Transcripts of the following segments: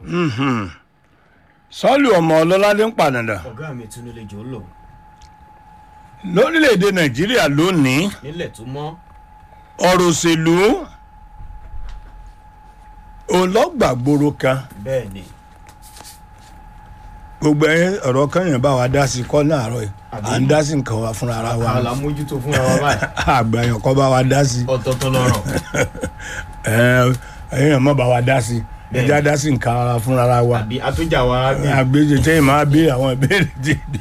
sọ́ọ̀lù ọmọ ọlọ́ládé ń pàdàdà ọ̀gá mi tún nílé jò ń lò lórílẹ̀‐èdè nàìjíríà lónìí nílẹ̀ tó mọ́ ọ̀rọ̀ òṣèlú olọ́gbàgbòrò kan bẹ́ẹ̀ ni gbogbo ẹ ọ̀rọ̀ kẹ́yìn bá wa dá sí kọ́ láàárọ̀ yìí Àbí? à ń dá sí nǹkan wa fúnra ara wa àlà mójútó fúnra wa báyìí àgbàyàn kọ́ bá wa dá sí ọ̀tọ̀ọ̀tọ̀ lọ́rọ̀ ẹ̀yìn ọmọ bá wa dá sí Bẹ́ẹ̀. ẹja dá sí nǹkan ara fúnra ara wa àbí atújà wa bí àgbèjì tẹ́yìn máa bí àwọn ìbéèrè dìde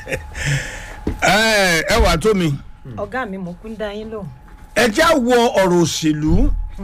ẹ wà tó mi ọ̀gá mi mo kún dá yín lò. ẹ já wọ ọ̀rọ̀ òṣèlú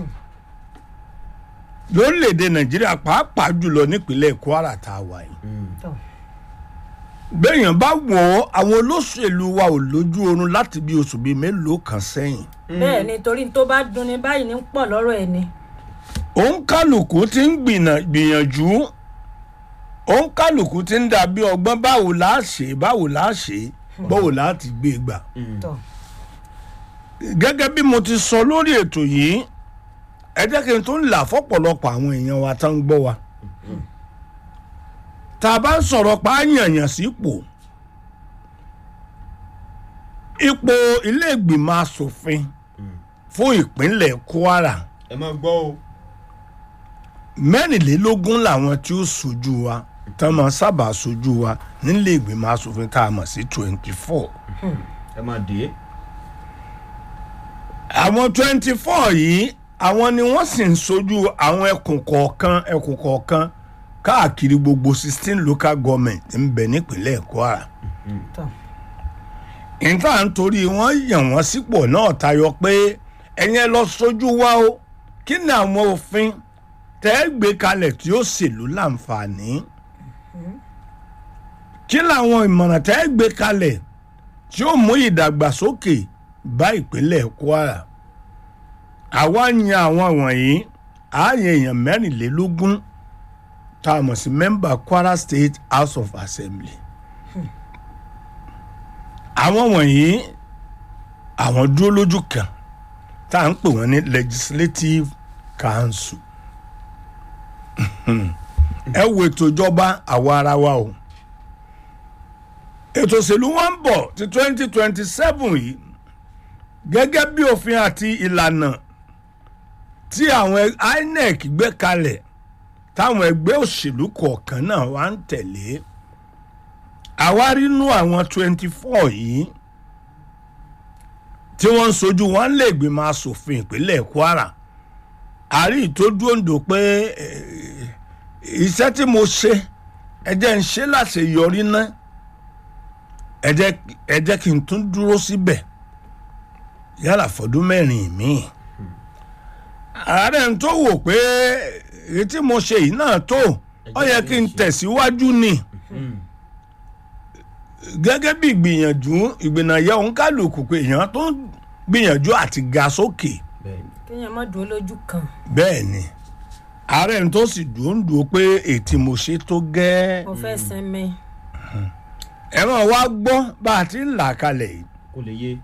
lórílẹ̀‐èdè nàìjíríà pàápàá jùlọ nípínlẹ̀ kwara tá a wà yìí tọ́ béèyàn bá wọ̀ ọ́ àwọn olóṣèlú wa ò lójú oorun láti bí oṣù bíi mélòó kan sẹ́yìn bẹ́ẹ̀ ni torí tó bá dunni báyìí ní pọ̀ lọ́rọ̀ ẹ̀ ni. òun kálukú ti ń gbìnà- gbìyànjú òun kálukú ti ń dàbí ọgbọ́n báwo là á ṣe báwo là á ṣe báwo là á ti gbé e gbà. tọ́ gẹ́gẹ́ bí mo ti sọ lórí ètò yìí ẹ jẹ́ kí n tún là fọ́pọ̀lọpọ̀ àwọn èèyàn wa tán ń gbọ́ wa. tá a bá ń sọ̀rọ̀ pa á yànyàn sípò ipò ilé ìgbìmọ̀ asòfin fún ìpínlẹ̀ kwara ẹ máa gbọ́ o mẹ́rìnlélógún làwọn tí ó sojú wa tán máa sábà sojú wa nílé ìgbìmọ̀ asòfin tá a mọ̀ sí twenty four. ẹ máa dé àwọn twenty four yìí àwọn ni wọ́n sì ń sojú àwọn ẹkùn kọ̀ọ̀kan ẹkùn kọ̀ọ̀kan káàkiri gbogbo sixteen local government ń bẹ nípínlẹ̀ kwara. tọ́ níta nítorí wọ́n yàn wọ́n sípò náà tayọ pé ẹ̀yin ẹ lọ sojú wa o kí ni àwọn òfin tẹ́ ẹ gbé kalẹ̀ tí ó ṣèlú láǹfààní kí làwọn ìmọ̀ràn tẹ́ ẹ gbé kalẹ̀ tí ó mú ìdàgbàsókè bá ìpínlẹ̀ kwara àwa yan àwọn wọ̀nyí ààyè èèyàn mẹ́rìnlélógún tá a mọ̀ sí member kwara state house of assembly àwọn wọ̀nyí àwọn dúró lójú kan tá à ń pè wọ́n ní legislative council ẹ wo ètò ìjọba àwa ara wa o ètò òṣèlú wọn ń bọ̀ ti twenty twenty seven yìí gẹ́gẹ́ bí òfin àti ìlànà tí àwọn inec gbé kalẹ̀ táwọn ẹgbẹ́ òṣèlú kọ̀ọ̀kan náà wá ń tẹ̀lé àwárí nú àwọn twenty four yìí tí wọ́n ń sojú wọn lè gbìmọ̀ asòfin ìpínlẹ̀ kwara àrí ìtọ́jú òǹdó pé eh, iṣẹ́ tí mo ṣe ẹ jẹ́ ń ṣe láṣẹ yọrí ná ẹ jẹ́ ẹ jẹ́ kí n tún dúró síbẹ̀ yálà fọdún mẹ́rin míì ààrẹ ń tó wò pé èyí tí mo ṣe yìí náà tó ọ yẹ kí n tẹ̀síwájú ni gẹ́gẹ́ bí ìgbìyànjú ìgbìnàyẹ òun kálukú pé èèyàn tó ń gbìyànjú àti ga sókè bẹ́ẹ̀ ni kéèyàn má dúró lójú kan. bẹ́ẹ̀ ni ààrẹ ń tó sì dùn ún dùn pé ètí mo ṣe tó gẹ́ mo fẹ́ sinmi. ẹ máa wá gbọ́ bá a ti ń là kalẹ̀ yìí kò lè yé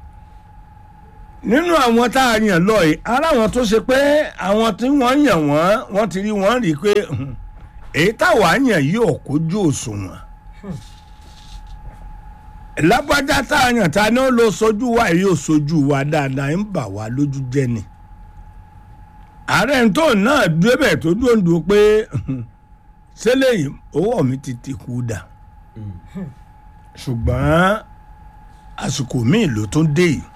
nínú àwọn tá a yàn lọ yìí ara àwọn tó ṣe pé àwọn tí wọ́n yàn wọ́n wọ́n ti rí wọ́n rí i pé hmm, èyí táwa yàn yìí ò kójú òṣùwọ̀n lágbájá tá a yàn ta ni ó lọ sojú wa èyí ò sojú wa dáadáa ń bà wá lójú jẹ́ ni ààrẹ tó náà débẹ̀ tó dòǹdò pé hmm, ṣẹlẹ̀ yìí owó mi ti ti kú dà ṣùgbọ́n àsìkò míì ló tún dé yìí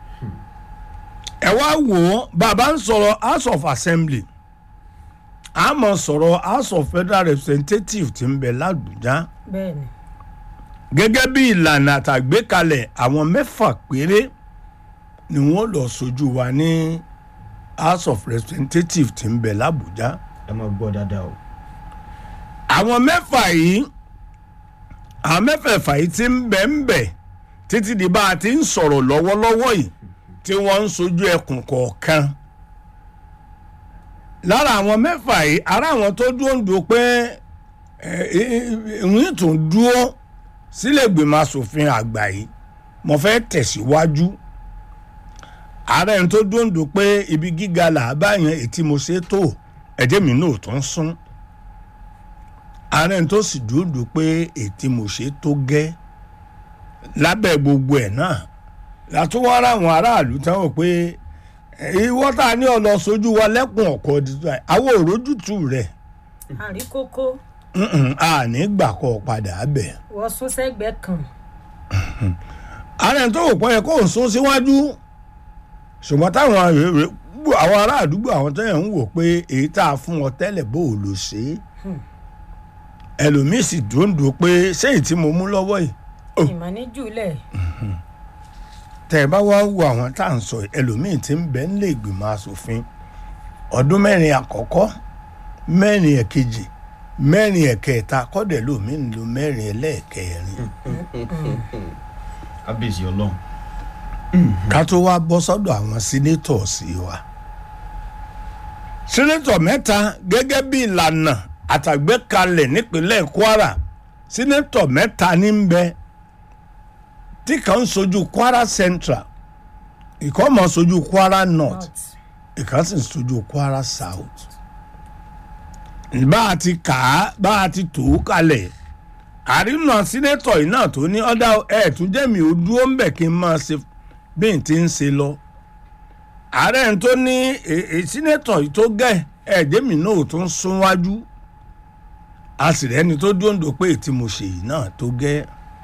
ẹ wá wò ó bàbá ń sọ̀rọ̀ house of assembly a mọ̀ sọ̀rọ̀ house of federal representative ti ń bẹ làbújá bẹ́ẹ̀ ni gẹ́gẹ́ bí ìlànà àtàgbékalẹ̀ àwọn mẹ́fà péré ni wọ́n lọ sojú wa ní house of representative ti ń bẹ làbújá ẹ máa gbọ́ dáadáa o àwọn mẹ́fà yìí àwọn mẹ́fẹ̀ẹ̀fà yìí ti ń bẹ̀ ń bẹ̀ títí di bá a ti ń sọ̀rọ̀ lọ́wọ́lọ́wọ́ yìí tí wọ́n ń sojú ẹkùn kọ̀ọ̀kan lára àwọn mẹ́fà yìí ara àwọn tó dúró ń dúró pé ìwọ̀n tún dúró sílẹ̀ gbìmọ̀ asòfin àgbà yìí mo fẹ́ tẹ̀síwájú ààrẹ ń tó dúró ń dúró pé ibi gíga là á bá yẹn ètí mo ṣe tó ẹ̀jẹ̀ mi náà tó ń sún ààrẹ tó sì dúdú pé ètí mo ṣe tó gẹ́ lábẹ́ gbogbo ẹ̀ náà látúwọ́ ara àwọn aráàlú táwọn pé ìwọ́ tá a ní ọ̀nà sojú wa lẹ́kùn ọ̀kọ́ dídú àwọn òrójútù rẹ̀ àríkókó àní gbà kọ́ padà bẹ̀. wọ́n sún sẹ́gbẹ̀ẹ́ kan ààrẹ tó wò pọ́ yẹ kó ń sún síwájú ṣùgbọ́n táwọn èrè àwọn ará àdúgbò àwọn tó yẹn ń wò pé èyí tá a fún wọn tẹ́lẹ̀ bó o lò ṣe é ẹlòmíì sì dúndú pé sẹ́yìn tí mo mú lọ́wọ́ yìí ìmọ̀ ní jùlẹ̀ tẹ́ ẹ bá wá wo àwọn tá à ń sọ yìí, ẹlòmíì tí ń bẹ nílé ìgbìmọ̀ asòfin ọdún mẹ́rin àkọ́kọ́ mẹ́rin ẹ̀kejì mẹ́rin ẹ̀kẹta kọ́dẹ̀ lómi ń lo mẹ́rin ẹlẹ́ẹ̀kẹrin kábíyèsí ọlọ́run. ká tó wá bọ́ sọ́dọ̀ àwọn sínétọ̀ sí wa. sínétọ̀ mẹ́ta gẹ́gẹ́ bí ìlànà àtàgbékalẹ̀ nípínlẹ̀ kwara sínétọ̀ mẹ́ta ní ń bẹ tí kan ń sojú kwara central ìkan mọ̀ sojú kwara north north ìkan sì ń sojú kwara south. bá a ti kà á bá a ti tò ó kalẹ̀ àrínà sínétọ̀ yìí náà tó ní ọ̀dà ẹ̀ tún jẹ́mi ò dúró ń bẹ̀ kí n máa ṣe bí n ti ń ṣe lọ. ààrẹ ń tó ní èè sínétọ̀ yìí tó gẹ̀ ẹ̀ jẹ́mi náà ò tún sún wájú. a sì rẹ́ni tó dúndò pé tí mo ṣe yìí náà tó gẹ́.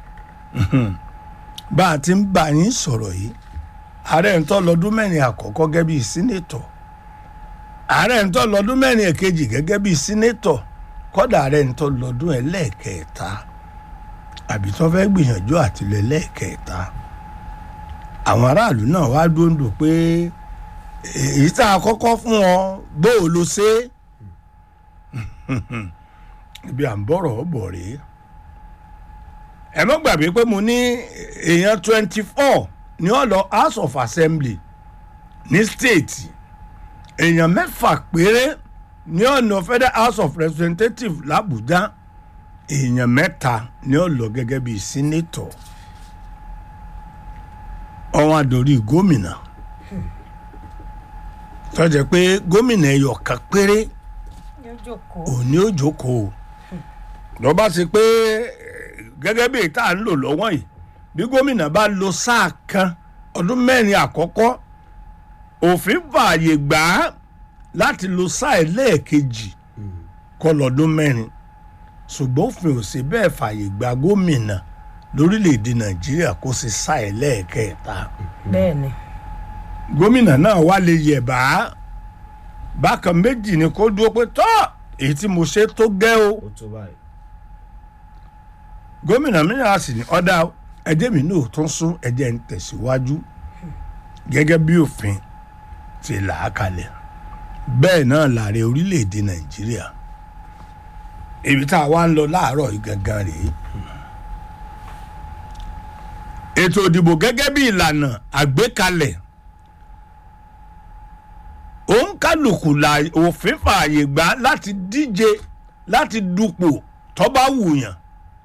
bá a ti ń bá yín sọ̀rọ̀ yìí ààrẹ ń tọ́ lọ́dún mẹ́rin àkọ́kọ́ gẹ́gẹ́ bí sínétọ̀ ààrẹ ń tọ́ lọ́dún mẹ́rin èkejì gẹ́gẹ́ bí sínétọ̀ kọ́dà ààrẹ ń tọ́ lọ́dún ẹlẹ́ẹ̀kẹta àbí tó fẹ́ gbìyànjú àtìlẹ́ lẹ́ẹ̀kẹta àwọn aráàlú náà wá dúndùn pé èyí tá a kọ́kọ́ fún ọ bó o lo ṣe é ibi à ń bọ̀rọ̀ bọ̀ rèé ẹ mọ́ gbàgbé pé mo ní èèyàn twenty four ní ọ̀lọ́ house of assembly ní state èèyàn mẹ́fà péré ní ọ̀nà federal house of representatives làbújá èèyàn mẹ́ta ní ọ̀lọ́ gẹ́gẹ́ bíi senator ọ̀wọ́n àdórí gómìnà tọ́jà pé gómìnà ẹ̀yọ̀ kan péré yóò jókòó òní ò jókòó lọ́ba ṣe pé eh, gẹ́gẹ́ bí tá à ń lò lọ́wọ́ yìí bí gómìnà bá lo sáà kan ọdún mẹ́rin àkọ́kọ́ òfin fààyè gbà á láti lo sáà ẹlẹ́ẹ̀kejì kọ́ lọ́dún mẹ́rin ṣùgbọ́n òfin ò sí bẹ́ẹ̀ fààyè gba gómìnà lórílẹ̀‐èdè nàìjíríà kó ṣe sáà ẹlẹ́ẹ̀kẹta bẹ́ẹ̀ ni gómìnà náà wá lè yẹ̀bá bákan méjì ni kó dúró pé tọ́ èyí tí mo ṣe tó gẹ́ o ó tó báyìí. gómìnà mìíràn sì ní ọ̀dà ẹjẹ́ mi náà tún sún ẹjẹ́ ń tẹ̀síwájú gẹ́gẹ́ bí òfin ti là á kalẹ̀ bẹ́ẹ̀ náà làárẹ̀ orílẹ̀‐èdè nàìjíríà ibi tá a wá ń lọ láàárọ̀ yìí gangan rèé ètò ìdìbò gẹ́gẹ́ bí ìlànà àgbékalẹ̀ òun kálukú la òfin fààyè gbà láti díje láti dupò tó bá wùyàn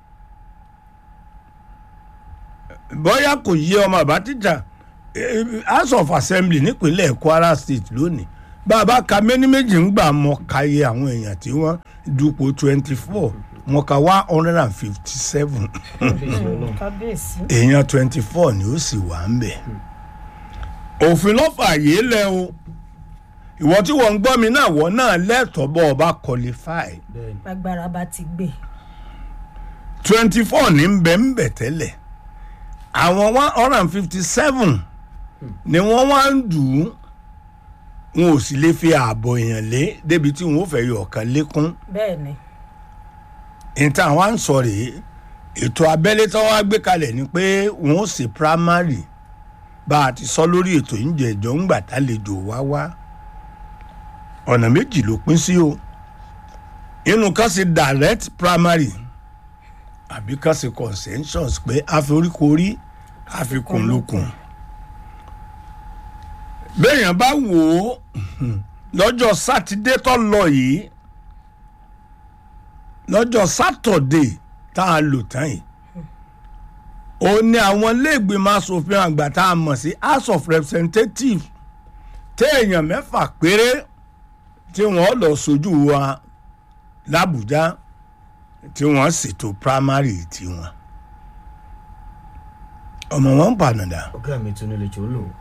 bóyá kò yé ọmọ àbátíjà eh, house of assembly nípínlẹ̀ kwara state lónìí bàbá ka méní méjì ń gbà mọ káyé àwọn èèyàn tí wọ́n dupò twenty four mọ ká one hundred and fifty seven kábíyèsí ọlọ́run. kábíyèsí èèyàn twenty four ni ó sì wà ń bẹ̀. òfin ló fààyè lẹ o ìwọ tí wọ́n ń gbọ́ mi náà wọ́n náà lẹ́tọ̀ọ́ bọ́ ọba qualify bẹ́ẹ̀ni agbára bá ti gbé twenty four ní ń bẹ ń bẹ̀ tẹ́lẹ̀ àwọn one hundred and fifty seven ni wọ́n wá ń dùn ún wọn ò sì lè fi ààbò èèyàn lé débi tí wọn ò fẹ́ yọ ọ̀kan lékún bẹ́ẹ̀ ni níta àwọn à ń sọ rèé ètò abẹ́lé tí wọ́n á gbé kalẹ̀ ni pé wọ́n ó ṣe primary bá a ti sọ lórí ètò ìjẹ́jọ́ ń gbà tálejò wá wá ọ̀nà méjì ló pín sí o inú kan ṣe direct primary àbí kan ṣe consensus pé àforíkorí àfikùnlukùn béèyàn bá wò ó lọ́jọ́ sátidé tó lọ yìí lọ́jọ́ sátọ̀dé tá a lò tán yìí ó ní àwọn iléègbìmọ̀ asòfin àgbà tá a mọ̀ sí house of representatives téèyàn mẹ́fà péré tí wọ́n lọ sójú wa làbújá tí wọ́n ṣètò primary tiwọn ọmọ wọn ń pànàdà ọ̀gá mi tún nílé tí ó lò.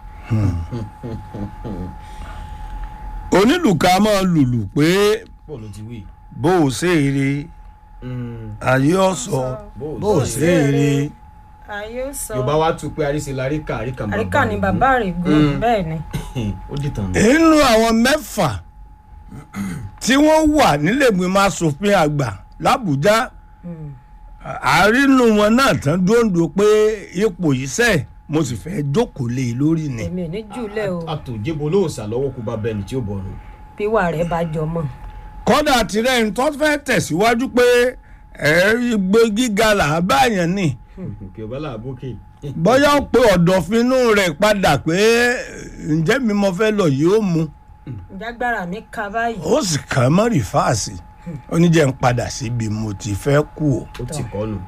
onílùkà máa lùlù pé bóòlù ti wí. bó o ṣe eré ayé ọ̀sọ̀ bó o ṣe eré ayé ó sọ yorùbá wa tún pé àríṣe laríkà àríkà bàbá àríkà ni rẹ̀ bàbá rẹ̀ gùn bẹ́ẹ̀ ni ó dìtàn nù. nínú àwọn mẹ́fà tí wọ́n wà nílẹ̀gbìmọ̀ asòfin àgbà làbújá àárínú wọn náà tán dóńdó pé ipò yìí sẹ́ẹ̀ mo sì fẹ́ jókòó lé e lórí ni. èmi ò ní jùlẹ̀ o àtòjébo olóòsà lọ́wọ́ kó bá bẹni tí ó bọ̀rù. bí wà rẹ̀ bá jọ mọ́ kọ́dà tirẹ̀ ń tọ́ fẹ́ tẹ̀síwájú pé ẹ̀rí gbé gíga là á báyàn ni kí ọba làbókè. bóyá ó pe ọ̀dọ̀fínú rẹ̀ padà pé ǹjẹ́ mi mo fẹ́ lọ yìí ó mu ìjágbára mi ka báyìí ó sì kàn mọ́ rìfáàsì ó ní jẹ́ ń padà síbi mo ti fẹ́ kú o. ó ti kọ́ nù.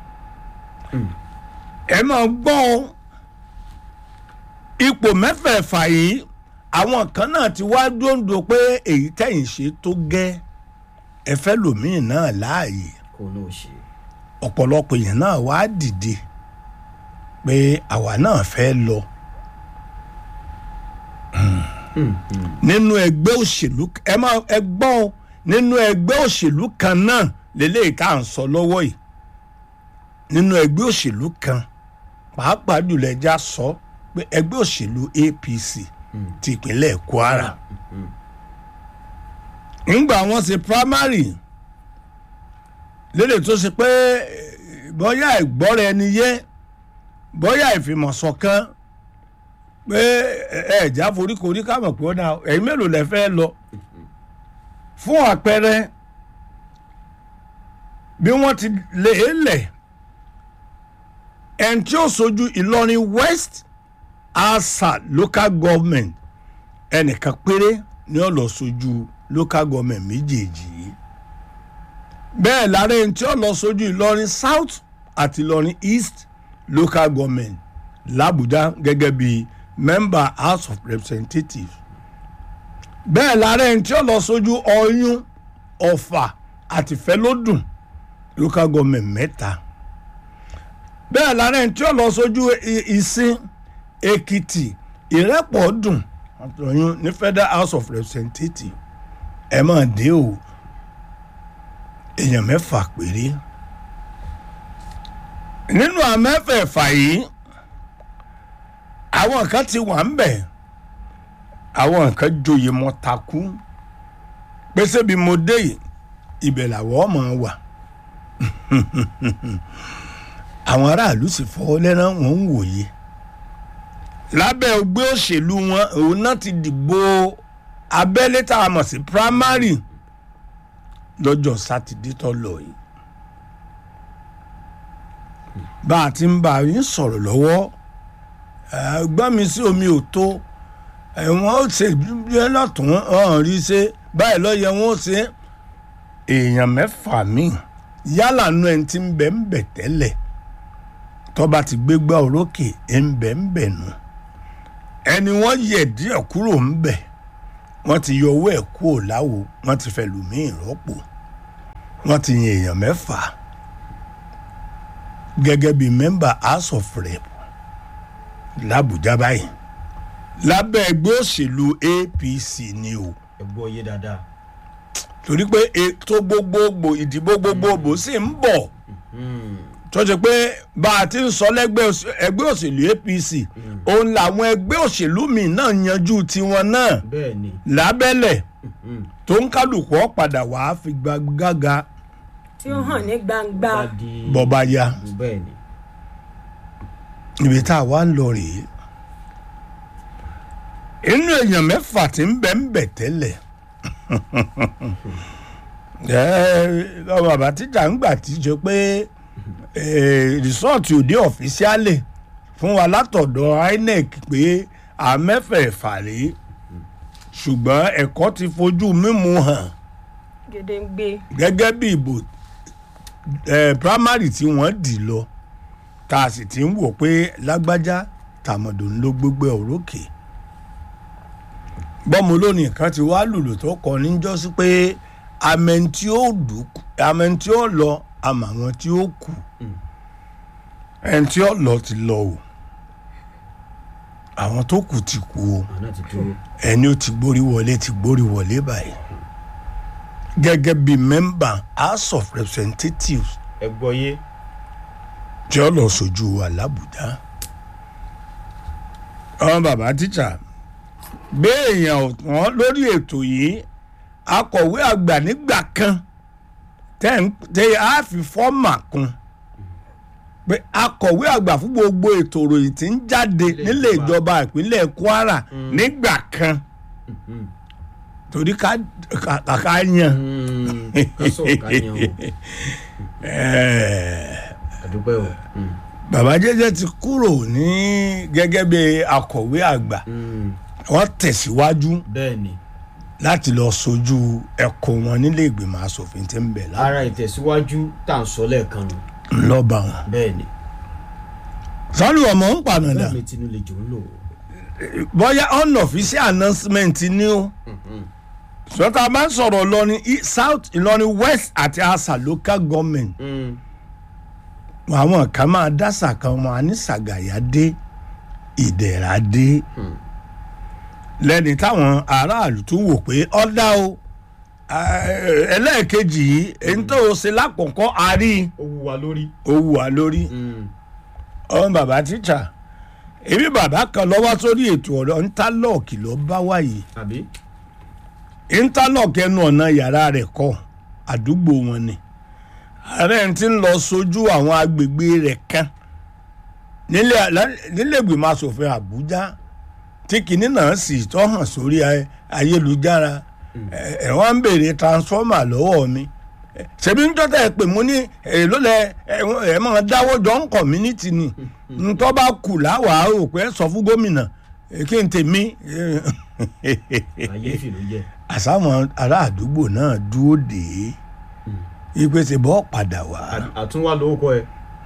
ẹ máa gbọ́ ọ ipò mẹ́fẹ̀ẹ̀fà yìí àwọn kan náà ti wá dóńdó pé èyí tẹ̀yìn ṣe tó gẹ́ ẹ fẹ́ lòmíì náà láàyè kó náà ṣe. ọ̀pọ̀lọpọ̀ èèyàn náà wá dìde pé àwa náà fẹ́ lọ nínú ẹgbẹ́ òṣèlú ẹ máa ẹ gbọ́ ọ nínú ẹgbẹ́ òṣèlú kan náà lélẹ́yìí tá à ń sọ lọ́wọ́ yìí nínú ẹgbẹ́ òṣèlú kan pàápàá jùlọ ẹja sọ pé ẹgbẹ́ òṣèlú APC ti ìpínlẹ̀ Kwara ńgbà wọn ṣe primary lédè tó ṣe pé eh, bóyá ìgbọ́ra ẹni yé bóyá ìfìmọ̀ṣọ̀kan pé ẹ̀ẹ́dá foríkorí ká mọ̀ pé ó náà ẹ̀yin mélòó lẹ fẹ́ lọ fún àpẹẹrẹ bí wọ́n ti lè é lẹ̀ ẹni tí ó sojú Ìlọrin West asa local government ẹnìkan péré ni ó lọ sojú local government méjèèjì yìí bẹ́ẹ̀ lára ẹni tí ó lọ sojú Ìlọrin South àti Ìlọrin East local government làbújá gẹ́gẹ́ bí member House of Representatives bẹ́ẹ̀ lára ẹni tí ó lọ sojú Ọ̀yún Ọ̀fà àti Fẹ́lódùn local government mẹ́ta bẹ́ẹ̀ lára ẹni tí ó lọ sójú I- ìsìn èkìtì ìrẹ́pọ̀dùn àtọ̀yún ní federal house of representatives ẹ máa dé o èèyàn mẹ́fà péré nínú àmẹ́fẹ̀ẹ̀fà yìí àwọn kan ti wà ń bẹ̀ àwọn kan joyè mọ́ takú pèsè bí mo dé yìí ibẹ̀ làwọn ọmọ wà àwọn aráàlú sì fọwọ́ lẹ́rán wọn ń wòye lábẹ́ ẹgbẹ́ òṣèlú wọn òun náà ti dìbò abẹ́lé tá a mọ̀ sí primary lọ́jọ́ sátidé tó lọ yìí bá a ti ń bá a yín sọ̀rọ̀ lọ́wọ́ ẹ, gbọ́n mi sí omi ò tó ẹ, wọ́n ó ṣe bí lọ́tún ọ̀hún rí ṣe báyìí lọ́yẹ wọn ó ṣe èèyàn mẹ́fà míì yálà nu ẹni tí ń bẹ ń bẹ tẹ́lẹ̀ tọ́ba ti gbégbá orókè ń bẹ ń bẹ nù ẹni wọ́n yẹ díẹ̀ kúrò ń bẹ wọ́n ti yọ owó ẹ̀ kúrò láwo wọ́n ti fẹ́ lùmíì rọ́pò wọ́n ti yan èèyàn mẹ́fà gẹ́gẹ́ bíi mẹ́mbà house of rep làbújá báyìí lábẹ́ ẹgbẹ́ òṣèlú APC ni o ẹ gbọ́ yé dáadáa. torí pé ètò gbogbogbò ìdìbò gbogbogbò sì ń bọ̀ tó ṣe pé bá a ti ń sọ lẹ́gbẹ́ òṣè- ẹgbẹ́ òṣèlú APC òun làwọn ẹgbẹ́ òṣèlú míì náà yanjú tiwọn náà bẹ́ẹ̀ ni. lábẹ́lẹ̀ tó ń kálukú ọ̀ padà wàá fi gbàgága tí ó hàn ní gbangba bá di. bọ́ba ya bẹ́ẹ̀ ni. ibi tá a wá ń lọ rèé inú èèyàn mẹ́fà tí ń bẹ ń bẹ tẹ́lẹ̀ ẹ ọ bàbá tíjà ń gbà tí jẹ pé rìsọ́ọ̀tì òde ọ̀fíṣíálì fún wa látọ̀dọ̀ INEC pé àmẹ́fẹ̀ẹ̀fà rèé ṣùgbọ́n ẹ̀kọ́ ti fojú mímu hàn gédéǹgbé gẹ́gẹ́ bí ìbò eh, primary tí wọ́n dì lọ tá a sì ti ń wò pé lágbájá tàmọ̀dò ń ló gbégbé òrókè bọ́mọ lónìí kan ti wá lùlù tó kọ níjọ́sí pé amẹ́ntí ó dùn amẹ́ntí ó lọ àmọ́ àwọn tí ó kù ẹni tí ó lọ ti lọ o àwọn tó kù ti kú o àwọn náà ti dúró ẹni ó ti gbórí wọlé ti gbórí wọlé báyìí gẹ́gẹ́ bí mẹ́mbà house of representatives ẹ gbọ́ yé tí ó lọ sójú wa làbújá ọmọ bàbá tíṣà béèyàn wọn lórí ètò yìí akọ̀wé àgbà nígbà kan tẹ́ ń- tẹ́ á fi fọ́ọ̀mà kun pé akọ̀wé àgbà fún gbogbo ètò ìròyìn tí ń jáde nílé ìjọba ìpínlẹ̀ kwara nígbà kan torí ká ká- ká ká yan kásọ̀ káyàn o ẹ̀ẹ́ àdúpẹ́ o Mm. bàbá jẹjẹ ti kúrò ní gẹ́gẹ́ bí akọ̀wé àgbà Mm. wọ́n tẹ̀síwájú bẹ́ẹ̀ ni láti lọ sojú ẹ̀kọ́ wọn nílé ìgbìmọ̀ asòfin tí ń bẹ̀ ara ìtẹ̀síwájú tá à ń sọ lẹ́ẹ̀kan nù lọ́ba wọn. bẹ́ẹ̀ ni sọ́ọ́lù ọmọ ń pànàdà bẹ́ẹ̀ mi tinú lè jò ń lò ó bóyá unofficial announcement ni ó sọ́tà bá ń sọ̀rọ̀ Ìlọrin E- south Ìlọrin west àti asa local government Mm. àwọn kan máa dásà kan wọn á ní sàgàyà dé ìdẹ̀ra dé lẹ́ni táwọn aráàlú tún wò pé ọ̀dà o eh, ẹlẹ́ẹ̀kejì yìí èyí tó o ṣe lákòókò àárí ó wú wa lórí owó wa lórí Mm. ọmọ bàbá tíṣà èmi bàbá kan lọ́wọ́ sórí ètò ọ̀rọ̀ ńtálọ́ọ̀kì ló bá wáyé àbí ńtálọ́ọ̀kì ẹnu ọ̀nà yàrá rẹ̀ kọ́ àdúgbò wọn ni ààrẹ ti ń lọ sójú àwọn agbègbè rẹ̀ kan nílé nílé ìgbìmọ̀ asòfin àbújá tí kinní náà sì tọ́ hàn sórí ay- ayélujára ẹ- ẹ wọ́n ń béèrè transformer lọ́wọ́ mi Ẹ, ṣebí ń jọ́tà ẹ pè mú ní èló lẹ ẹ ẹ máa dáwọ́ jọ ń community ni ntọ́ bá kù láwàá rò pé sọ fún gómìnà ẹ, kí n tèmi kàyéfì ló jẹ́ àsáwọn ará àdúgbò náà dúró dé ìpèsè bọ́ padà wá À- àtúnwá lórúkọ ẹ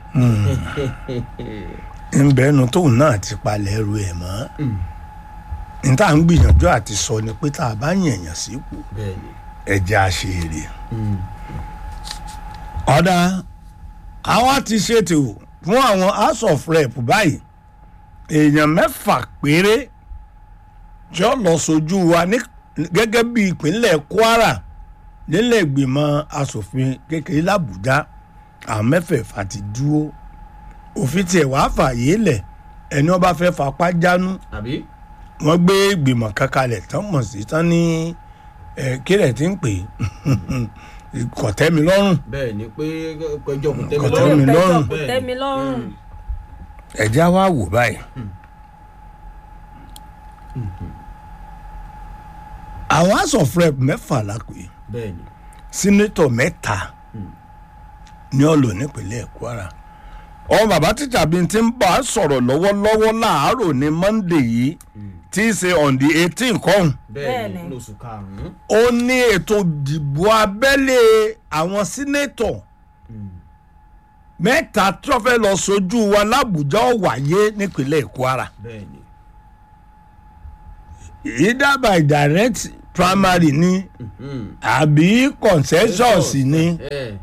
ńbẹ́nu tóun náà ti palẹ̀ ẹrù ẹ̀ mọ́ níta ń gbìyànjú àti sọ ni pé tá a bá yẹ̀yàn sípò bẹ́ẹ̀ ni ẹja àṣeyèrè Mm. ọ̀dà àwa ti ṣètò fún àwọn house of rep báyìí èèyàn mẹ́fà péré jọ lọ sójú wa ní gẹ́gẹ́ bí ìpínlẹ̀ kwara nílẹ̀ ìgbìmọ̀ asòfin kékeré làbújá àwọn mẹ́fẹ̀ẹ̀fà ti dúró òfin tiẹ̀ wàá fààyè lẹ̀ ẹni wọ́n bá fẹ́ fapá jánu àbí wọ́n gbé ìgbìmọ̀ kankanlẹ̀ tán mọ̀ sí tán ní ẹ̀ kílẹ̀ tí ń pè é kọ̀tẹ́mi lọ́rùn bẹ́ẹ̀ ni pé kọjọ́ kò tẹ́ mi Kò tẹ́ lọ́rùn mi Pẹ̀jọ́ lọ́rùn. kò tẹ́ mi lọ́rùn ẹ̀já wa wò báyìí. àwọn house of rep mẹ́fà la pè é bẹ́ẹ̀ ni sínétọ̀ mẹ́ta ní ọ̀lọ́ nípínlẹ̀ kwara ọmọ bàbá tíjà bíi ti ń bá a sọ̀rọ̀ lọ́wọ́lọ́wọ́ láàárọ̀ ní monday yìí tí í ṣe on the eighteen kọ́hún bẹ́ẹ̀ ni Bẹ́ẹ̀ ni. lóṣù karùn-ún ó ní ètò ìdìbò abẹ́lé àwọn sínétọ̀ mẹ́ta tó fẹ́ lọ sojú wa lábùjá ó wáyé nípínlẹ̀ kwara bẹ́ẹ̀ ni either by direct primary ni Mm. àbí consensus ni ẹ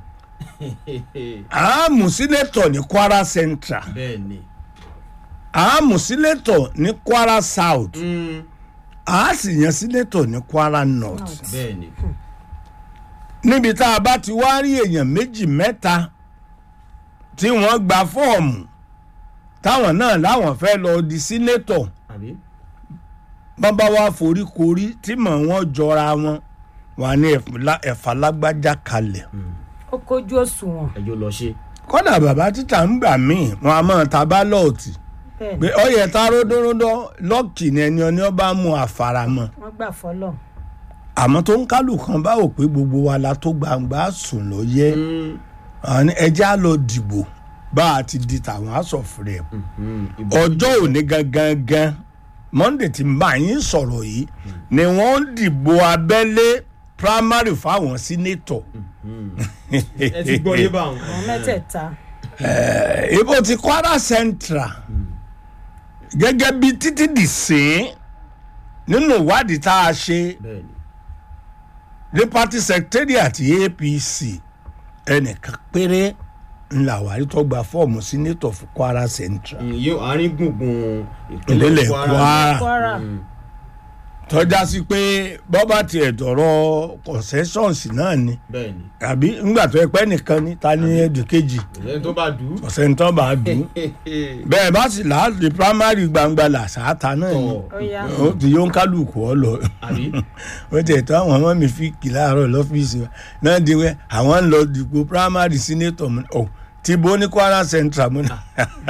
àmù sínétọ̀ ní kwara central bẹ́ẹ̀ ni àmù sínétọ̀ ní kwara south Mm. a sì yan sínétọ̀ ní kwara north bẹ́ẹ̀ ni níbi tá a bá ti wá rí èèyàn méjì mẹ́ta tí wọ́n gba fọ́ọ̀mù táwọn náà láwọn fẹ́ lọ di sínétọ̀ àbí wọ́n bá wá foríkorí tí mọ̀ wọ́n jọra wọn wà ní ẹ̀fà lágbájá kalẹ̀ ó kójú òṣùwọ̀n ẹjọ́ lọ ṣe kọ́dà bàbá títà ń gbà míì wọn a máa ta bálọ̀tì bẹ́ẹ̀ pé ni ọyẹ ta ródóródó lọ́ọ̀kì ni ẹni ọni ọba mú àfaramọ́ wọ́n gbà fọlọ́ àmọ́ tó ń kálù kan bá wò pé gbogbo wa la tó gbangba sùn lọ yẹ Mm. àwọn ní ẹjẹ́ á lọ dìbò bá a ti di tàwọn asọ̀fúnrẹ̀ Mm. ìbò ọjọ́ òní gangan gan monday tí ń bá yín sọ̀rọ̀ yìí ni wọ́n ń dìbò abẹ́lé primary fáwọn sínétọ̀ ẹ ti gbọ́ yé báwọn àwọn mẹ́tẹ̀ẹ̀ta Eh, ibo ti kwara central gẹ́gẹ́ bí títí dì sí nínú ìwádìí tá a ṣe bẹ́ẹ̀ ni ní party secretariat apc ẹnìkan péré ńlá wàrí tó gba fọ́ọ̀mù sínétọ̀ fún kwara central Mm, yóò àárín gbùngbùn ìpínlẹ̀ ìpínlẹ̀ kwara kwara kwara Mm, tọ́já sí pé bọ́bá tiẹ̀ tọ̀rọ̀ concessions náà ni bẹ́ẹ̀ ni àbí ńgbà tó ẹ pẹ́ nìkan ní ta ní ẹ̀dùn kejì ẹni tó bá dùn. ọ̀sẹ̀ ń tọ́ bá a dùn bẹ́ẹ̀ bá sì láàdì primary gbangba làṣáta náà ni tọ̀ ó yá ó ti yóò ń kálukú ọ lọ àbí ó ti ẹ̀tọ́ àwọn ọmọ mi fi kì láàárọ̀ lọ́fíìsì wa náà di wẹ́ àwọn ń lọ dìbò primary senator mu ọ ti bo ní kwara central mu ní.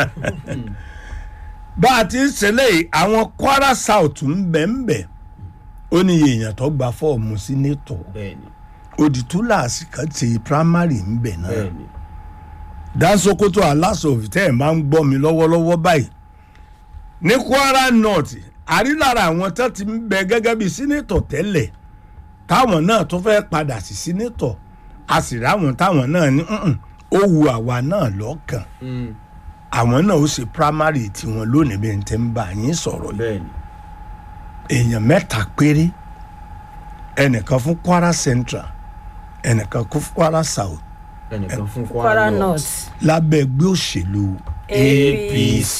bá a ti ń ṣẹlẹ̀ yìí àwọn kwara south ń bẹ̀ ń bẹ̀ ó ní iye èèyàn tó gba fọ́ọ̀mù senator bẹ́ẹ̀ ni odìtúláàsì kan ti primary ń bẹ̀ náà bẹ́ẹ̀ ni dansokoto aláṣọfì tẹ́ ẹ̀ máa ń gbọ́ mi lọ́wọ́lọ́wọ́ báyìí ní kwara north àrílára àwọn tó ti ń bẹ gẹ́gẹ́ bí sínétọ̀ tẹ́lẹ̀ táwọn náà tó fẹ́ padà sí sínétọ̀ a sì ráwọn táwọn náà ní "Mm-mm, ó wu àwa náà lọ́kàn Mm, àwọn náà ó ṣe primary tiwọn lónìí bí n tẹ́ ń bá yín sọ̀rọ̀ yìí bẹ́ẹ̀ ni èèyàn mẹ́ta péré ẹnìkan fún kwara central ẹnìkan fún kwara south ẹnìkan fún kwara kwara north north lábẹ́ ẹgbẹ́ òṣèlú apc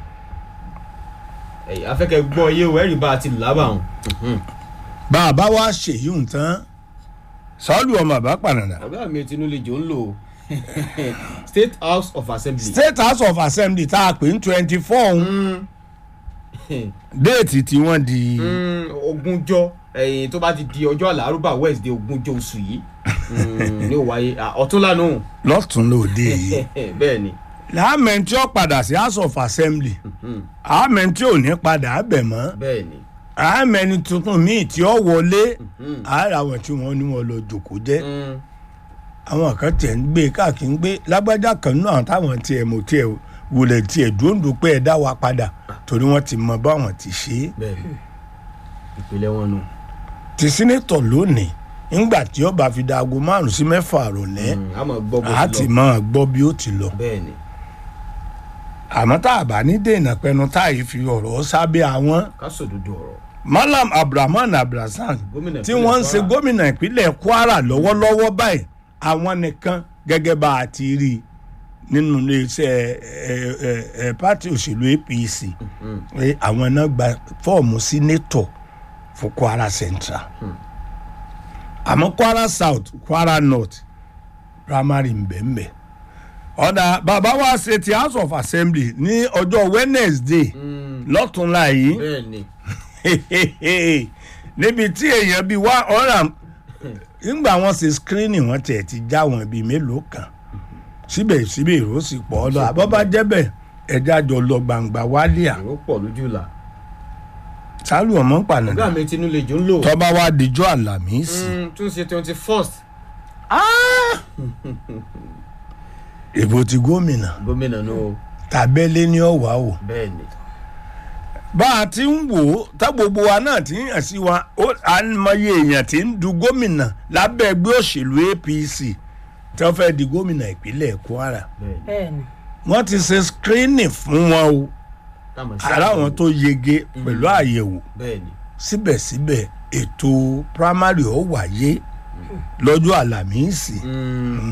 ẹ̀yìn afẹ́kẹ́ gbọ́ iye wẹ́rì bá a ti lábàáhùn bá a bá wá ṣèyí nǹkan sọ́ọ́lù ọmọ àbá pàdánù. ọ̀gá mi Tinubu ń lò state house of assembly state house of assembly tá a pè ní twenty four déètì tí wọ́n di Mm, ogúnjọ́ ẹ̀yìn tó bá ti di ọjọ́ àlárúbà wednesday ogúnjọ́ oṣù yìí mm, ní ó wáyé Ah, ọ̀túnla nù lọ́tún lóde yìí bẹ́ẹ̀ ni láàmẹ̀ tí ó padà sí house of assembly àmẹ̀ tí ò ní padà bẹ̀ mọ́ bẹ́ẹ̀ ni àmẹ̀ ni tuntun míì tí ó wọlé àárẹ̀ àwọn tí wọ́n ní wọn lọ jòkó jẹ́ Mm, àwọn kan tiẹ̀ ń gbé káàkiri ń gbé lágbájá kan náà táwọn tiẹ̀ mọ̀ tiẹ̀ wulẹ̀ tiẹ̀ dúndùn pé ẹ dá wa padà torí wọ́n ti mọ báwọn ti ṣe é bẹ́ẹ̀ ni ìpínlẹ̀ wọn nù ti sínétọ̀ lónìí ńgbà tí ó bá fi da aago márùn sí mẹ́fà rọ̀lẹ́ Mm, a máa gbọ́ bó a ti ti lọ máa gbọ́ bí ó ti lọ bẹ́ẹ̀ ni àmọ́ tá a bá ní dènà pẹnu tá a yìí fi ọ̀rọ̀ sábẹ́ àwọn ká sòdodo ọ̀rọ̀ malam abdulrahman abdulrasaq gómìnà tí ìpínlẹ̀ wọ́n ń ṣe Kwara. gómìnà ìpínlẹ̀ kwara lọ́wọ́lọ́wọ́ báyìí àwọn nìkan gẹ́gẹ́ bá a ti rí i nínú iléeṣẹ́ ẹ ẹ ẹ pátì òṣèlú apc Mm, pé àwọn náà gba fọ́ọ̀mù sínétọ̀ fún kwara central àmọ́ kwara south kwara north primary mbẹ̀mbẹ̀ ọ̀dà bàbá wa ṣe ti house of assembly ní ọjọ́ wednesday mm, lọ́túnla yìí bẹ́ẹ̀ ni níbi tí èèyàn bíi wá ọ̀rà nígbà wọn ṣe screening wọn tiẹ̀ ti já wọn bíi mélòó kan síbẹ̀síbẹ̀ èrò sì pọ̀ ọ́ lọ àbọ̀bá jẹ́bẹ̀ ẹ̀já jọ lọ gbangba wálé à èrò pọ̀ lójú la sálù ọmọ ń pànàdà ọ̀gá mi Tinubu ń lò tọ́ba wa dijọ́ àlàmísì Mm, tún ṣe twenty first ìbò ti gómìnà gómìnà nù tàbẹ́lé ní ọ̀wá o bẹ́ẹ̀ ni bá a ti ń wò ó tá gbogbo wa náà ti ń hàn sí wa ó à ń mọye èèyàn tí ń du gómìnà lábẹ́ ẹgbẹ́ òṣèlú apc tí wọ́n fẹ́ di gómìnà ìpínlẹ̀ kwara bẹ́ẹ̀ ni bẹ́ẹ̀ ni wọ́n ti ṣe screening fún wọn o táwọn sí ara àyẹ̀wò. wọn tó yege pẹ̀lú àyẹ̀wò bẹ́ẹ̀ ni síbẹ̀síbẹ̀ ètò primary ó wáyé lọ́jọ́ àlàmísì Mm,